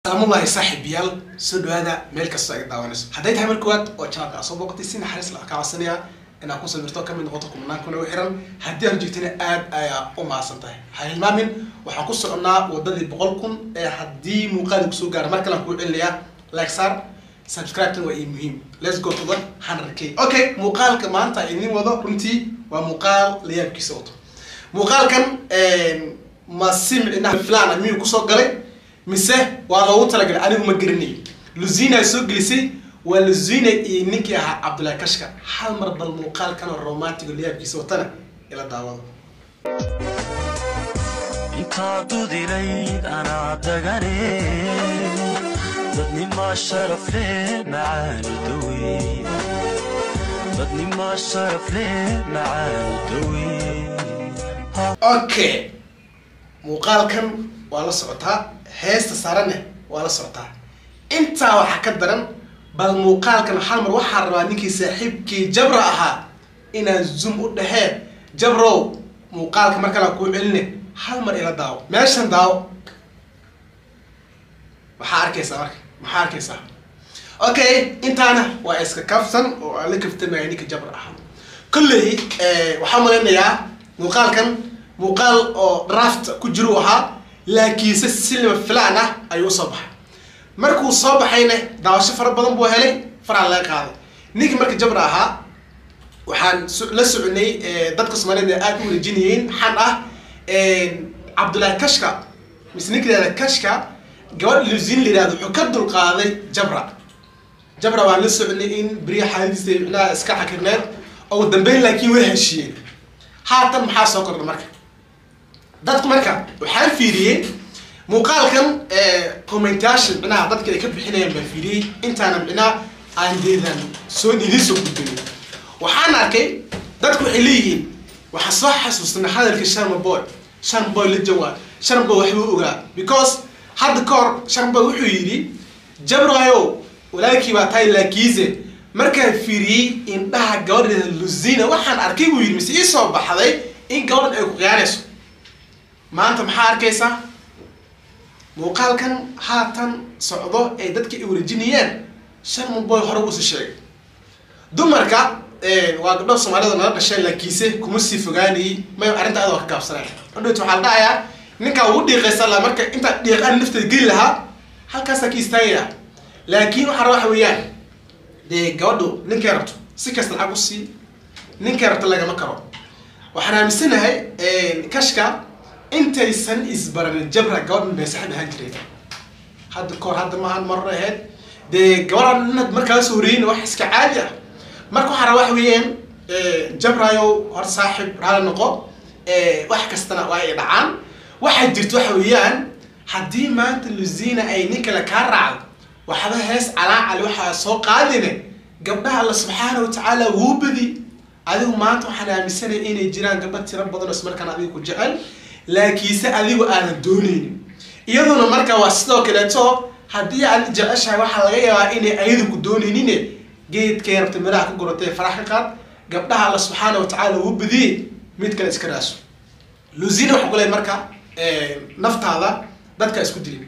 salaamullahi saaxiibayaal soo dhawaada meel kastoo ay daawanayso hadday tahay mar koowaad oo janalka aa soo booqatay si naxariis la kaa codsanaya inaad ku sawirto kamid noqoto kumnaan kuna u xiran haddii aan joogtana aad ayaa u mahadsan tahay ha hilmaamin waxaan ku soconnaa wadadii boqol kun ee haddii muuqaali kusoo gaara mar kale aan kuu celinayaa like saar subscribe-tan waa ii muhiim let's go to the hundred k okay muuqaalka maanta idin wado runtii waa muuqaal la yaabkiisa wato muuqaalkan ma si micnaha filaan miyuu kusoo galay mise waa loogu talagalay anigu ma garanay luzina soo gelisay waa luzina iyo ninkii ahaa cabdullahi kashka hal mar bal muuqaalkan oo romantigo layaabkiisa watana ila daawado intaad dudilayd anaa dagane dadnima sharaf leh macaanu dawe dadnima sharaf leh macaanu dawe okay muuqaalkan waa la socotaa heesta saarane waa la socotaa intaa waxaa ka daran bal muuqaalkan hal mar waxaa rabaa ninkii saaxiibkii jabra ahaa inaan zoom u dhahee jabrow muuqaalka mar kale aan kuu celine hal mar ila daawo meeshan daawo maxaa arkaysaa marka maxaa arkaysaa okay intaana waa iska kafsan oo aan la kaftamaya ninka jabra ahaa kolley waxaan malaynayaa muuqaalkan muuqaal oo draft ku jiru ahaa laakiinse silima filaan ah ayuu usoo baxay markuu soo baxayna daawasho fara badan buu helay faraa laga qaaday ninkii marka jabra ahaa waxaan la soconay dadka soomaaliyed aad u wareejinayeen xan ah cabdullaahi kashka mise ninka yihahda kashka gabadh lusin la yihahdo wuxuu ka dulqaaday jabra jabra waan la soconay in beriya xaaladiisa micnaha iska xakirneed oo dambeyn laakiin way heshiiyeen haatan maxaa soo kordha marka dadku marka waxaan fiiriyey muuqaalkan commentation micnaha dadka ay ka bixinayaan baan fiiriyey intaana micnaha aan deedan soo idin soo gudbinin waxaan arkay dadku waxay leeyihiin waxaa soo xasuustanay hadalka sharma boy sharma boy la jawaab sharma boy waxbuu ogaa because hadda ka hor sharma boy wuxuu yidhi jabrayo walaalkii baa tahay laakiise markaan fiiriyey indhaha gabadheeda luzina waxaan arkay buu yidhi mise ii soo baxday in gabadhan ay ku qiyaanayso maanta maxaa arkaysaa muuqaalkan haatan socdo ee dadka ay wareejinayaan sharma boy hore uusi sheegay dumarka waa gabdho soomaalida nala dhasheen laakiinse kuma sii fogaanayay may arrinta adoo ka gaabsanay adhoot waxaa la dhahayaa ninkaa ugu dhiiqaysa la marka intaa dhiiqaan nafteeda geli lahaa halkaasaa ka istaagaya laakiin waxaa raba waxa weeyaan dee gabadhu ninkay rabto si kasta lacag usii ninkay rabto lagama karo waxaan aaminsanahay kashka intaysan isbaranin jabra gabadhan bay saaxiib ahaan jireen hadda kahor hadda maahan marar ahayd dee gabadhan inaad markaa soo horeeyin wax iska caadi ah marka waxaa raba waxa weeyaan jabrayo hor saaxiib raali noqo wax kastana waa ay dhacaan waxaa jirta waxa weeyaan haddii maanta luzina ay nin kale kaa raacdo waxba hees calaacali waxaa soo qaadine gabdhaha alla subxaana watacaala wuu badi adigu maanta waxaan aaminsanaya inay jiraan gabdho tiro badan oo ismarkaan adiga ku jecel laakiinse adigu aadan dooneynin iyaduna marka waa sidoo kaleeto haddii aad jeceshahay waxaa laga yaabaa inay ayadu ku dooneynin geedkay rabta miraha ka guratay farax ka qaad gabdhaha alla subxaana watacaala wuu badiyey mid kale iska raaso luzina waxaa ku leey marka naftaada dadka isku dilin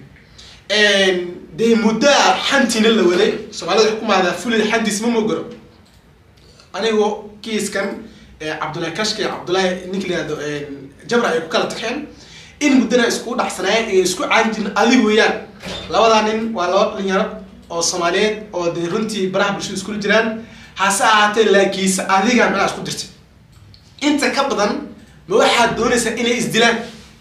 dee muddaa xantiina la waday soomaalida waxay ku mahdaa fulid xantiis ma mogaro anigo kiiskan cabdullahi kashka iyo cabdullahi ninka la yihahdo jabra ay ku kala tageen in muddana isku dhacsanaayeen iyo isku caani jirin adig weeyaan labadaa nin waa laba dhalinyaro oo soomaaliyeed oo dee runtii baraha bulshada iskula jiraan hase ahaatee laakiinse adiga micnaa isku dirtay inta ka badan ma waxaad doonaysaa inay isdilaan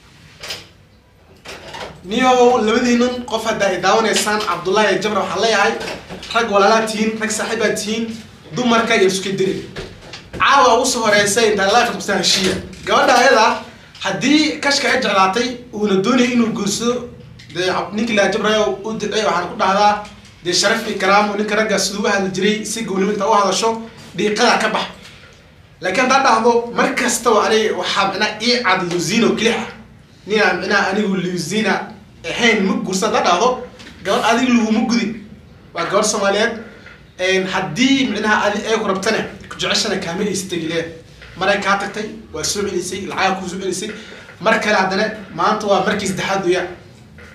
niyo labadiinan qof hadda ay daawanaysaan cabdullahi jabra waxaan leeyahay rag walaalaa tihiin rag saaxiibaa tihiin dumarka iyo iska dirin caawa ugu soo horeysay intaa life qabsaa heshiiya gabadha ayada haddii kashka ay jeclaatay uuna doonayay inuu guursado dee ninkii laa jabrayo u ducey waxaan ku dhahdaa dee sharaf iyo karaamo ninka ragga siduu u hadli jiray si gownimo inta u hadasho dhiiqada ka bax laakiin haddaa dhahdo mar kastaba ani waxaa micnaa ii cad luzino kelix ah ninaa micnaha anigu luzina ahayn ma guursa haddaa dhahdo gabadh adiga laguma gudin waa gabadh soomaaliyeed haddii micnaha adi ay ku rabtane ku jeceshana kaama istagileen maray kaa tagtay waa soo celisay lacaga kuu soo celisay mar kale haddana maanta waa markii saddexaad weeyaan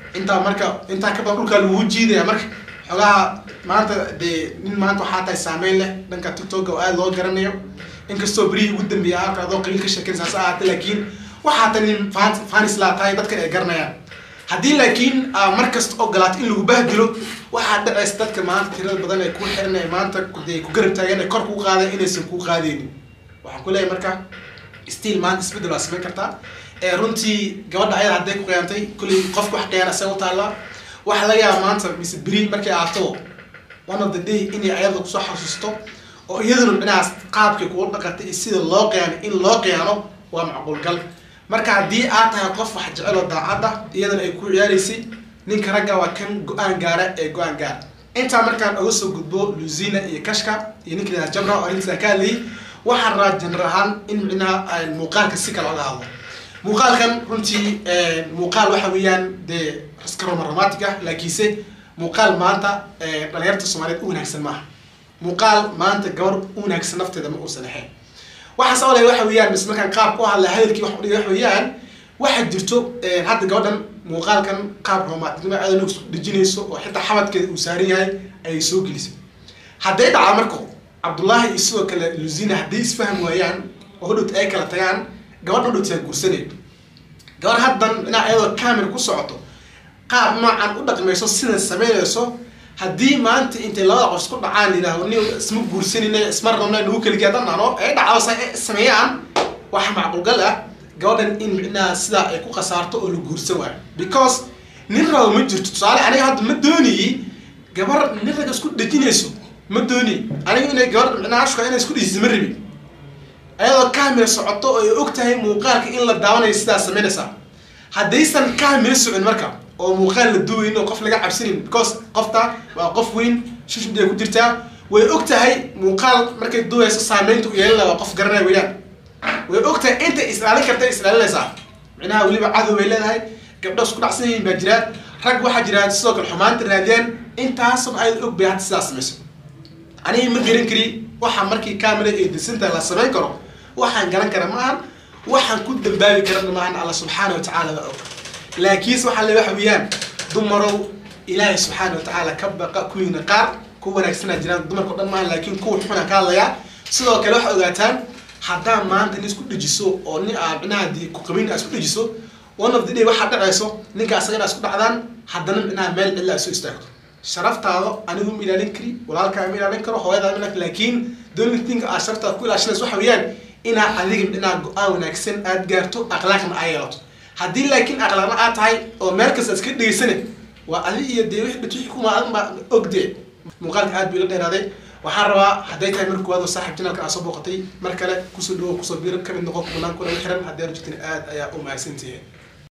intaa marka intaa ka badan dhulkaa lagu jiidaya marka xogaha maanta dee nin maanta waxaa tahay saameyn leh dhanka tiktok oo aada loo garanayo inkastoo berihii ugu dambeeya halka adoo qabiil ka sheekeyn saas ahaatay laakiin waxaa ta nin fan- fanis laa tahay dadkan ay garanayaan haddii laakiin aa mar kasta ogolaato in lagu bahdilo waxaa dhacaysa dadka maanta tirada badan ee ku xiran ee maanta dee ku garab taagan ee kor kuu qaaday inaysan kuu qaadeynin waxaan ku leeyahay marka still maanta isbedel waa samayn kartaa ee runtii gabadha ayada hadday ku qiyaantay kulley qofka wax qiyaana isaga u taallaa waxaa laga yaaba maanta mise beri markay aato one of the day inay ayada kusoo xasuusto oo iyaduna dhinacaas qaabkay kugu dhaqantay iyo sida loo qiyaano in loo qiyaano waa macquulgal marka haddii aad tahay qof wax jecel oo daacadda iyadana ay ku ciyaaraysay ninka ragga waa kan go-aan gaara ee go-aan gaara intaa markaan uga soo gudbo luzina iyo kashka iyo ninka lahaa jabra oo arrintaa ka hadlayay waxaan rabaa jener ahaan in micnaha aan muuqaalka si kale oga hadlo muuqaalkan runtii muuqaal waxa weeyaan dee iska romanromantic ah laakiinse muuqaal maanta dhalinyarta soomaaliyeed u wanaagsan maaha muuqaal maanta gabar u wanaagsan nafteeda ma uusan ahayn waxaas olay waxa weeyaan mis markaan qaab ku hadla hadalkii wax udhigay wax weeyaan waxaa jirto hadda gabadhan muuqaalkan qaab romanticnimo aada isku dhejinayso oo xitaa xabadkeeda uu saaran yahay ayay soo gelisay hadday dhacda marka cabdullaahi iyo sidoo kale luzina hadday isfaham waayaan oo hodhowt ay kala tagaan gabadh hodhowt yaa guursanay gabar haddan dhinac iyadoo camera ku socoto qaab noocan u dhaqmayso sidan samaynayso haddii maanta intay labada qof isku dhacaan yidhaaho ni isma guursanina isma rabna nagu keligiya danano ay dhacdo sa sameeyaan waxa macquulgal ah gabadhan in micnaha sidaa ay ku khasaarto oo la guursan waayo because nin rabo ma jirto tusaale aniga hadda ma doonayey gabar nin raga isku dhejinayso ma doonayey aniga inay gabar micnaha ashka inay isku dhejisa ma rabin ayadoo camera socoto oo ay og tahay muuqaalka in la daawanayo sidaa samaynaysaa haddaysan camera socon marka oo muuqaal la duwayn oo qof laga cabsanin because qofta waa qof weyn shushud ay ku jirtaa way og tahay muuqaal markay duwayso saameynta u yeelana waa qof garanaya weeyaan way og tahay inta islaalin karta islaalinaysaa micnaha weliba cadow bay leedahay gabdho isku dhacsan yihiin baa jiraan rag waxaa jiraan sidoo kale xumaanta raadiyaan intaasoo ayad og bay hadda sidaa samayso aniga ma garan kari waxaa markii camera ee disinta la samayn karo waxaan garan kara maahan waxaan ku dambaabi karana maahan alla subxaana wa tacaala baa og laakiinse waxaa le waxa weeyaan dumarow ilaahay subxaana wa tacaala ka baqa kuwiina qaar ku wanaagsanaa jiraan dumarka o dhan maaha laakiin kuwa xuna ka hadlayaa sidoo kale waxaa ogaataan haddaa maanta nin isku dhejiso oo nin aa micnaha dii ku qabin aa isku dhejiso one of the day waxaa dhacayso ninka asaga inaa isku dhacdaan haddana micnaha meel cidla ay soo istaagto sharaftaada anigu ma ilaalin kari walaalkaa ma ilaalin karo hooyadaa ma laakiin the only thing aad sharaftaada ku ilaashanayso waxa weeyaan inaa adiga micnaha go-aan wanaagsan aad gaarto akhlaaqna aa yeelato haddii laakiin akhlaaqna aad tahay oo meel kasta iska dhegeysane waa adi iyo dee wix wixii kuma adan baa ogde muuqaalka aad buu ila dheeraaday waxaan rabaa hadday tahay mar koowaad oo saaxiib janalka aa soo booqatay mar kale kusoo dhawo kusoo biiro kamid noqo kubanaan kuna xiran haddii aanu jirtin aad ayaa u mahadsantihiin